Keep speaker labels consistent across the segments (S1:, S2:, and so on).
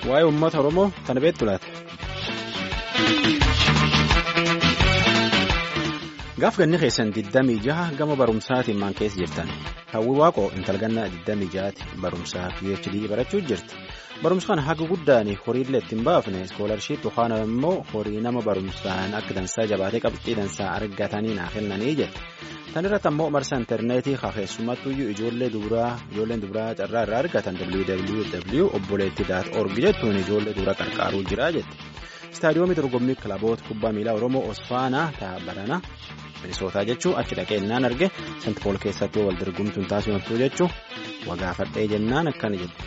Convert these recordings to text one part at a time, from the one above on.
S1: waa'ee uummata Oromoo kana beektu laata. Gaaf ganni keessan 26 gama barumsaatiin maan keessa jirtan hawwi waaqoo intalgannaa 26ti barumsaa PhD barachuu jirti. Barumsa kana haga guddaan horiillee ittiin baafne iskoolarship yookaan immoo horii nama barumsaan akka dansaa jabaatee qabxii dansaa argatanii naa kennanii jette. Tan irratti ammoo marsa intarneetii keessumattuu ijoollee dubaraa ijoolleen dubaraa carraa irraa argatan www.obboleetti.org jettuun ijoollee dubaraa qarqaaruu jira jette. Istaadiyoomii dorgommii kilaboota kubbaa miilaa Oromoo Osfaanaa ta'a barana Minisootaa jechuun achi dhaqee naan arge Sant Pool keessatti wal dorgomtuun taasifamtuu jechuun wagaafadhee jennaan akkana jedhu.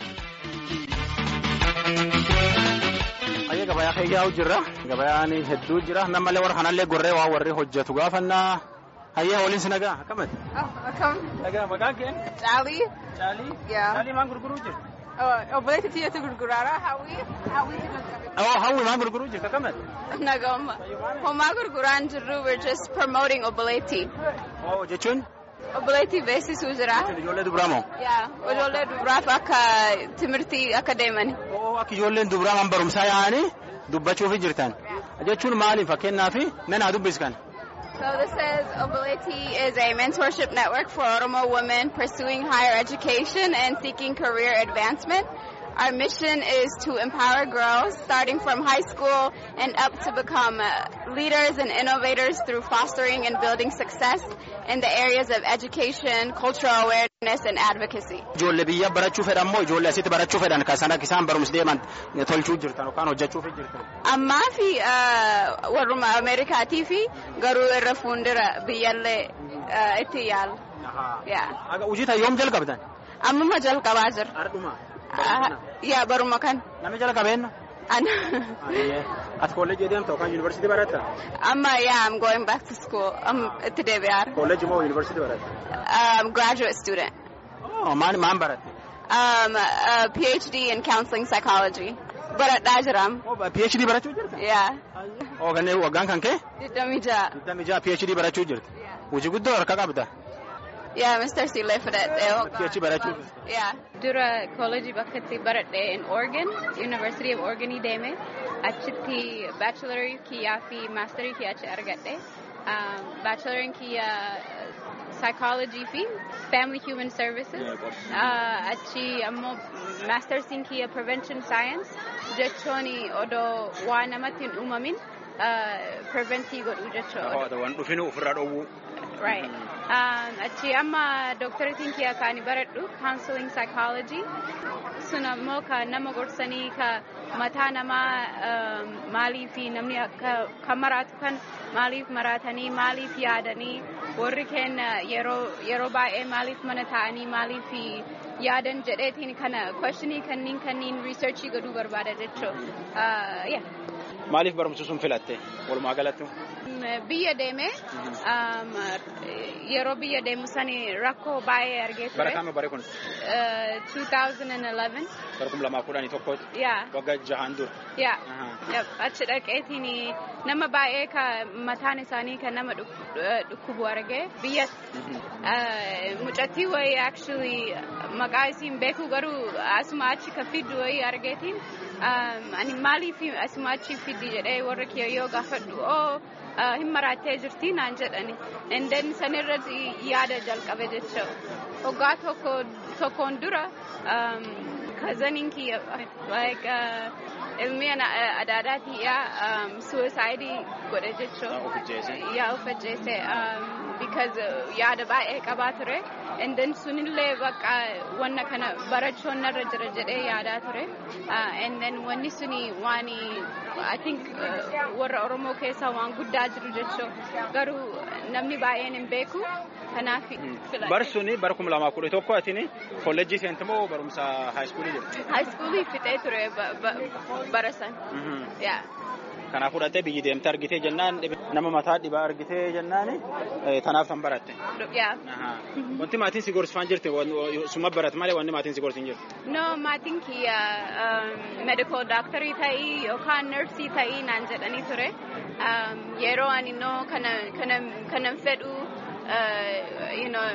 S1: Ayyee gabayaa keeyyaa'u jirra. Gabayaan hedduu jira. Namallee warra kanallee gorree waa warri hojjetu gaafannaa. Hayyaa waliin si nagaa akkamati?
S2: Akkam.
S1: Nagaa maqaan keen?
S2: Caalii.
S1: Caalii?
S2: Yaa.
S1: Caalii maal gurguruu jirtu?
S2: Obboleetti tiyyatu gurguraara. Hawwii. Hawwii
S1: Oh, hawwi maal gurguruu jirtu akkamati?
S2: Nagama. Homaa gurguraan jirru we're just promoting obboleetti.
S1: Oh, jechuun
S2: Obboleetti beeksisuu jira.
S1: ijoollee dubaraa moo?
S2: Yaa. Ijoollee dubaraaf akka timirtii akka deeman.
S1: Oh, akka ijoolleen dubaraa man barumsaa yaa'anii dubbachuuf jirtan. Jechuun maali fakkeenyaaf nanaa dubbiskan?
S2: So this says Obboletti is a mentorship network for Oromo women pursuing higher education and seeking career advancement. Our mission is to empower girls starting from high school and up to become uh, leaders and innovators through fostering and building success in the areas of education, cultural awareness, and advocacy.
S1: Ijoollee biyya barachuu fedhan moo ijoollee asitti barachuu fedhan kan sana isaan barumsi deeman tolchuu jirtan yookaan hojjechuuf jirtan?
S2: Ammaa fi uh, warruma Ameerikaatii fi garuu irra fuuldura biyyallee uh, itti yaala. Yeah.
S1: Aga hojii ta'e yoom jalqabdan?
S2: Ammuma jalqabaa jira.
S1: Ardhuma.
S2: Ah, yaa baruma kan.
S1: Namni jala qabeenna?
S2: Ana.
S1: Ati kolleejii deemta yookaan yuunivarsiitii baratta?
S2: Amma yeah, I'm going back to school. I'm itti deebi'aara.
S1: Kolleejii moo yuunivarsiitii baratta?
S2: Um, graduate student.
S1: Oh, maan maan baratte?
S2: Um, a PhD in counseling psychology. Baradhaa jiram.
S1: Oh, PhD barachuu jirta?
S2: Yeah.
S1: Oh, gannee waggaan kan kee?
S2: Digdamii ja'a.
S1: Digdami jaha PhD barachuu jirta? Hojii guddoo harka qabda?
S2: Yeah, Mr. Silee fudhadhee.
S1: PhD barachuu
S2: Yeah.
S3: Dura koolejii bakka itti baradhe in Oregon, University of Oregonii deeme. Achitti baachelarii kiyyaa fi maasterii kiyya achi argadhe. Um, Baachelariin kiyya psychology fi family human services. Uh, achi ammoo maastersiin kiyya prevention science jechuun odoo waa namatti hin uumamin uh, preventii godhuu jechuudha.
S1: Waan dhufinu ofirraa dhowwuu.
S3: Right. Um, achi amma doctoratiin kiyya kaani baradhu counseling psychology. Sun ammoo ka nama gorsanii ka mataa namaa um, maaliif namni akka kan maraatu kan maaliif maratanii maaliif yaadanii warri kenna yeroo yeroo baay'ee maaliif mana taa'anii maaliif yaadan jedheetiin kana questionii kanniin kanniin researchii godhuu barbaada jechuu. Uh, yeah.
S1: Maaliif barumsa sun filatte? Walumaa galatti?
S3: biyya deeme um, yeroo biyya deemu sani rakkoo baay'ee argee
S1: Bara
S3: ture.
S1: kama bare kun?
S3: Uh, 2011
S1: Bara kuma lamaa kudhanii tokkooti.
S3: yaa
S1: Waggaa jahaan dura.
S3: yaa
S1: Ahaa.
S3: Yep, achi dhaqeetiin nama baay'ee ka mataan isaanii kan nama dhuk- eh, dhukkubu argee biyya uh, mucattii wayii actually maqaa isiin beeku garuu asuma achi ka fiddu wayii argeetiin um, ani maaliif asuma achi fiddi jedhee warra kiyya yoo gaafadhu oo uh, hin maraattee jirti naan jedhani and then sanirratti yaada jalqabe jecha waggaa tokko tokkoon dura um, kazaniin kiyya like uh, ilmi ana- adaadaatii yaa um, suicide godhe jechuu
S1: Of ajjeese.
S3: yaa of ajjeese um, because uh, yaada baay'ee qabaa ture and then sunillee bakka wanna kana barachuun narra jira jedhee yaadaa ture uh, and then wanni suni waan I think uh, warra Oromoo keessaa waan guddaa jiru jechuu garuu namni baay'een hin beeku kanaaf filadhe.
S1: Bar suni bara kuma lamaa kudha tokko atini kolleejjii seente moo barumsa haayiskuulii jirti?
S3: high schoolii fixee ture ba- ba- bara san yaa
S1: Kanaaf fudhattee biyyi deemte argitee jennaan dhibe- nama mataa dhibaa argitee jennaan eh, tanaaf san baratte.
S3: yaa
S1: Ahaa. Wanti maatiin si gorsifaan jirti suma barat malee wanti maatiin si gorsin jirti.
S3: No, maatiin kiyya um, medical doctorii ta'ii yookaan nursii ta'ii naan jedhanii ture. Um, yeroo ani no kana kana kanan fedhu uh, you know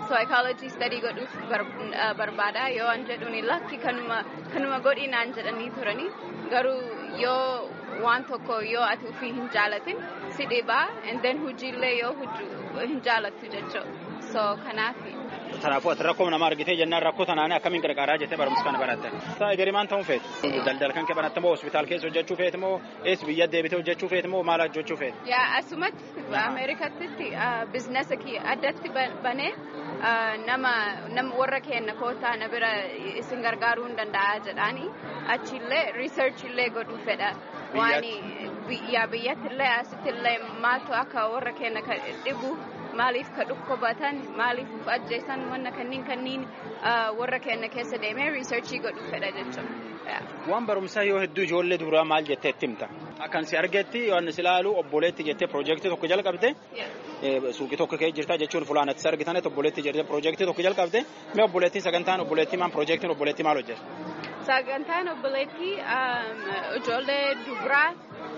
S3: psychology study godhuuf barbaada yoo an jedhuun lakki kanuma kanuma godhi naan jedhanii turanii garuu yoo waan tokko yoo ati ofii hin jaalatin si dhibaa and then hojiillee yoo hin jaalattu jechuudha so kanaafi.
S1: Kanaafuu ati rakkoo nama argitee jennaan rakkoo tanaan akkamiin gargaaraa jettee barumsa kana baratte. Egerii maal ta'uun feeti? Daldala kan kee banatte moo hospitaal keessa hojjechuu feeti moo ees biyya deebitee hojjechuu feeti moo maal hojjechuu feeti?
S3: Yaa asumatti Ameerikatti biizinasa kiyya addatti banee nama warra kenna kootaa na bira isin gargaaruu hin danda'a jedhaani achillee riisarchillee godhuu fedha. Waan yaa biyyattillee asittillee maaltu akka warra kenna dhibu maaliif ka dhukkubatan maaliif uf ajjeesan wanna kanniin kanniin warra kenna keessa deemee riisarchii godhuu fedha jechuudha.
S1: Waan barumsaa yoo hedduu ijoollee duraa maal jettee itti himta? Akkan si argetti yoon si ilaalu obboleetti jettee piroojeektii tokko jalqabde suuqii tokko kee jirta jechuun fulaanatti si argitan obboleetti jettee piroojeektii tokko jalqabde mee obboleettiin sagantaan obboleettii maan piroojeektiin obboleettii maal hojjeta?
S3: Sagantaan obboleettii ijoollee dubaraa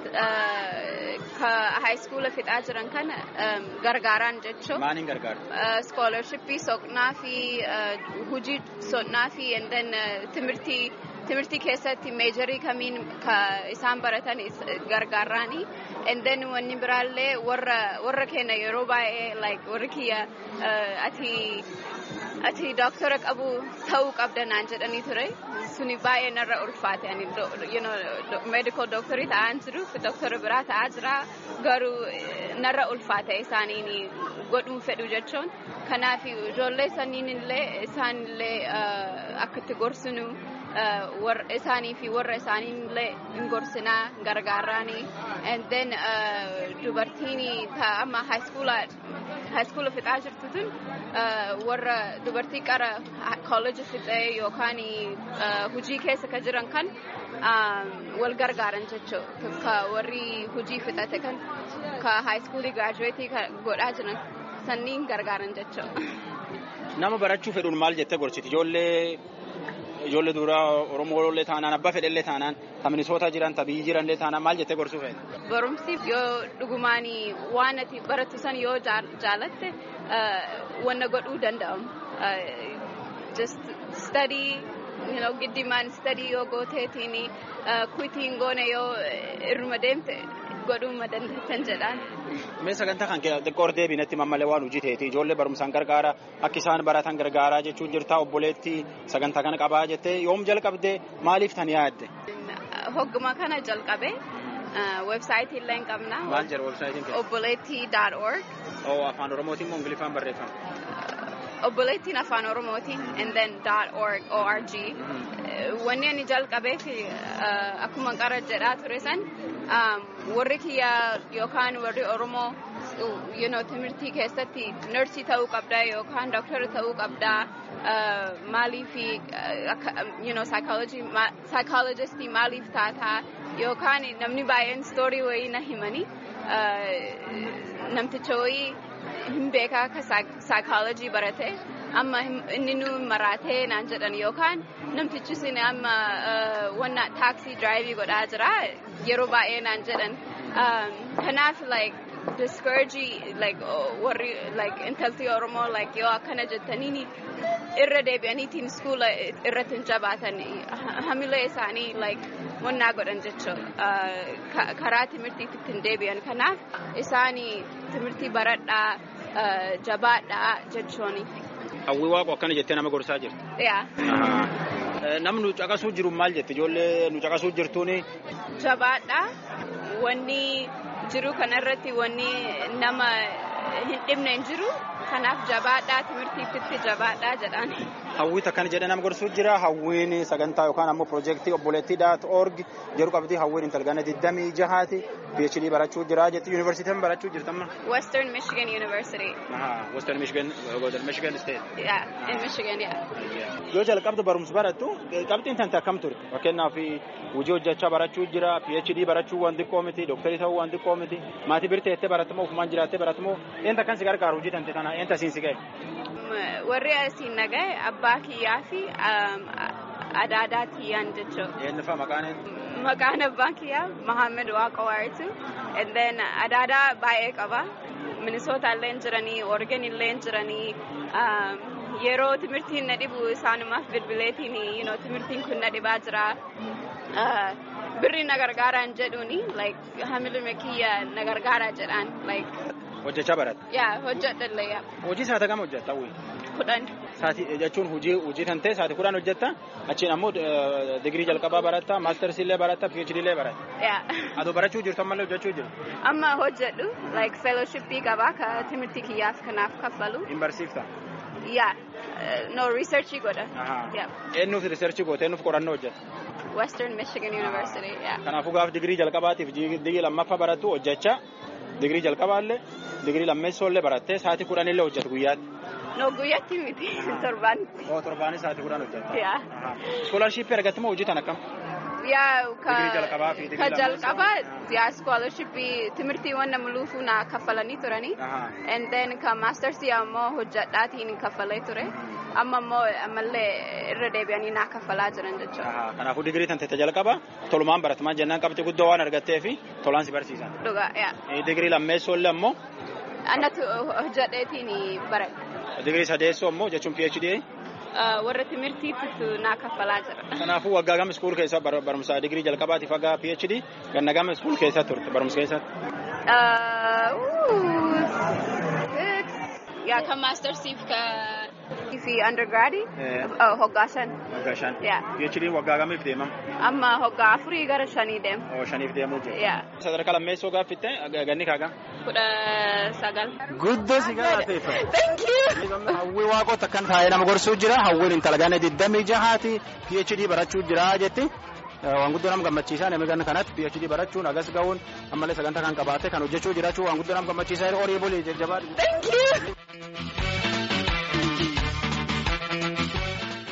S3: ka haayiskuula fixaa jiran kana gargaaraan jechuun.
S1: Maaliin gargaaru?
S3: Scholarshipii soqnaa fi hojii soqnaa fi timirtii timirtii keessatti meejarii kamiin ka isaan baratan gargaaraani. And then wanni biraallee warra warra keenya yeroo baay'ee like warri kiyya ati ati dooktora qabu ta'uu qabda naan jedhanii ture. Suni baay'ee narra ulfaate ani you know medical doctorii ta'an jiru dooktora biraa ta'aa jira garuu narra ulfaate isaaniin godhuun fedhu jechuun kanaaf ijoollee saniin illee isaan illee akka itti gorsinu isaanii fi warra isaanii illee hin gorsinaa gargaaraani and then dubartiin amma haayiskuula fixaa jirtu tun warra dubartii qara kooleji fixee yookaan hujii keessa ka jiran kan wal gargaaran jechuudha ka warri hujii fixate kan ka haayiskuulii giraajuweetii godhaa jiran sanniin gargaaran jechuudha.
S1: Nama barachuu fedhuun maal jettee gorsiti ijoollee ijoollee duraa Oromoo taanaan abbaa fedhellee taanaan ta Minisoota jiran ta biyyi jiranlee taanaan maal jettee gorsuu feete?
S3: Barumsi yoo dhugumaanii waan ati barattu san yoo jaalatte wanna godhuu danda'amu. Just study you know, giddimaan study yoo gooteetiin kuitiin goone yoo irruma deemte godhuu dandeettan jedhaan.
S1: Mee sagantaa kan xiqqoo deebinetti mammalee waan hojii ta'eeti ijoollee barumsaan gargaara akka isaan baratan gargaaraa jechuun jirta obboleetti sagantaa kana qabaa jettee yoom jalqabde maaliif tan yaadde?
S3: Hogguma kana jalqabe websaayitii illee qabna.
S1: Maal jedha websaayitiin kee?
S3: Obboleettii.org.
S1: Oo afaan oromootiin moo ingiliffaan barreeffama?
S3: Obboleettiin afaan oromootiin and then .org org. Wanni ani jalqabeef akkuma qara jedhaa ture san warri kiyya yookaan warri oromoo you know, timirtii keessatti nursii ta'uu qabdaa yookaan dooktora ta'uu qabdaa maaliif you know, psychologistii maaliif taataa yookaan namni baay'een stoorii wayii na himanii namticha wayii hin beekaa akka psychology barate amma inni nu maraatee naan jedhan yookaan namtichi sin amma wanna taaksii diraayivii godhaa jira yeroo baay'ee naan jedhan kanaaf like discourage like warri like intalti oromoo like yoo akkana jettaniin irra deebi'aniitiin iskuula irratti hin jabaatan hamilee isaanii like wannaa godhan jechuudha karaa timirtiitti hin deebi'an kanaaf isaanii timirtii baradhaa jabaadhaa jechuuni.
S1: Hawwii waaqo akkana jettee nama gorsaa jirti.
S3: Yaa.
S1: Namni nu caqasuu jiru maal jetti ijoollee nu caqasuu jirtuuni.
S3: Jabaadhaa wanni jiru kanarratti wanni nama hin dhibne hin jiru kanaaf jabaadhaa timirtiitti jabaadhaa jedhaan.
S1: Hawwii akkana jedhee nama gorsuu jira hawwiin sagantaa yookaan ammoo piroojeektii obboleettii daat org jedhu qabdi hawwiin intalgana digdamii jahaati PhD barachuu jira jetti yuunivarsiitiin barachuu jirtamma.
S3: Western Michigan University.
S1: Western Michigan Michigan State.
S3: Yeah, in Michigan, yeah.
S1: Yoo jalqabdu barumsa barattu qabxiin tante akkam ture fakkeenyaaf hojii hojjechaa barachuu jira PhD barachuu waan xiqqoo miti dooktarii ta'uu waan xiqqoo miti maatii birtee jettee baratamoo ofumaan jiraattee baratamoo eenta kan si gargaaru hojii tante tana eenta siin si ga'e.
S3: Warri asiin nagaye abbaa kiyyaa fi adaadaa kiyyaan jechuudha.
S1: Eenyufa maqaan
S3: Maqaan abbaa kiyyaa Mohaammed Waaqa Waaritu and then adaadaa baay'ee qaba Minisoota illee jiranii, Oregon illee jiranii. Yeroo timirtiin na dhibu isaanumaaf bilbileetiin you know, timirtiin kun na dhibaa jira. Birri na gargaaraan jedhuuni like hamiluma kiyya na gargaaraa jedhaan like.
S1: Hojjechaa baratte.
S3: Yaa hojjedhallee yaa.
S1: Hojii saata kam hojjetta wuyi?
S3: Kudhan.
S1: Saati jechuun hojii hojii kan ta'e saati kudhan hojjetta achiin ammoo digirii jalqabaa baratta maastersi illee baratta PhD illee baratta.
S3: Yaa.
S1: Adoo barachuu jirtu ammallee hojjechuu jiru.
S3: Amma hojjedhu like fellowshippii qabaa ka timirtii kiyyaaf kanaaf kaffalu.
S1: Hin barsiifta.
S3: Yaa. No researchii godha. Yaa.
S1: Eenyuuf riisarchii goote eenyuuf qorannoo hojjetta.
S3: Western Michigan University. Yaa.
S1: Kanaafuu gaaf digirii jalqabaatiif digirii lammaffaa barattu hojjechaa digirii jalqabaallee digirii lammeessoo barattee sa'aatii kudhan illee hojjetu guyyaatti.
S3: No guyyaatti miti torbaanitti.
S1: Oo torbaanis sa'aatii kudhan hojjeta.
S3: Yaa.
S1: Iskoolarshipii argatte moo hojii tan akkam?
S3: Yaa ka
S1: Digirii jalqabaa fi digirii
S3: ka
S1: lammeessoo?
S3: jalqabaa yaa scholarshipii timirtiiwwan nama luufuu na kaffalanii turanii. And then ka maastersii ammoo hojjedhaatiin kaffalee ture. Amma ammoo ammallee irra deebi'anii naa kaffalaa jiran jechuudha.
S1: Kanaafuu digirii tan ta'e jalqaba tolumaan baratamaa jennaan qabxii guddoo waan argattee fi tolaan si barsiisan.
S3: Dhugaa yaa.
S1: Digirii lammeessoo illee ammoo
S3: Annatu hojjedheetiin baradhe.
S1: digirii sadeessoo ammoo jechuun PhD.
S3: Warra timirtiitu naa kaffalaa jira.
S1: Kanaafuu waggaa gama iskuul keessa bar- barumsa digirii jalqabaatiif waggaa PhD ganna gama iskuul keessa turte barumsa keessatti.
S3: Uh, ooh, six. Yeah, ka mastersiif ka fi undergradi.
S1: Eh.
S3: Uh, hoggaa shan.
S1: Waggaa shan.
S3: Yeah.
S1: PhD waggaa gamiif deemam?
S3: Amma hoggaa afurii gara shanii deem.
S1: Oo shaniif deemuu jira.
S3: Yeah.
S1: Sadarkaa lammeessoo gaaffitte ganni kaagaa.
S3: Kudha sagal.
S1: Guddoo si galateeffatu.
S3: Thank you.
S1: Hawwii waaqota akkan taa'ee nama gorsuu jira. Hawwiin intala ganna digdamii jahaati. PhD barachuu jira jetti. Waan guddoo nama gammachiisaa namni ganna kanatti PhD barachuun agas ga'uun ammallee sagantaa kan qabaate kan hojjechuu jiraachuu waan guddoo nama gammachiisaa horii bulii jajjabaa.
S3: Thank you.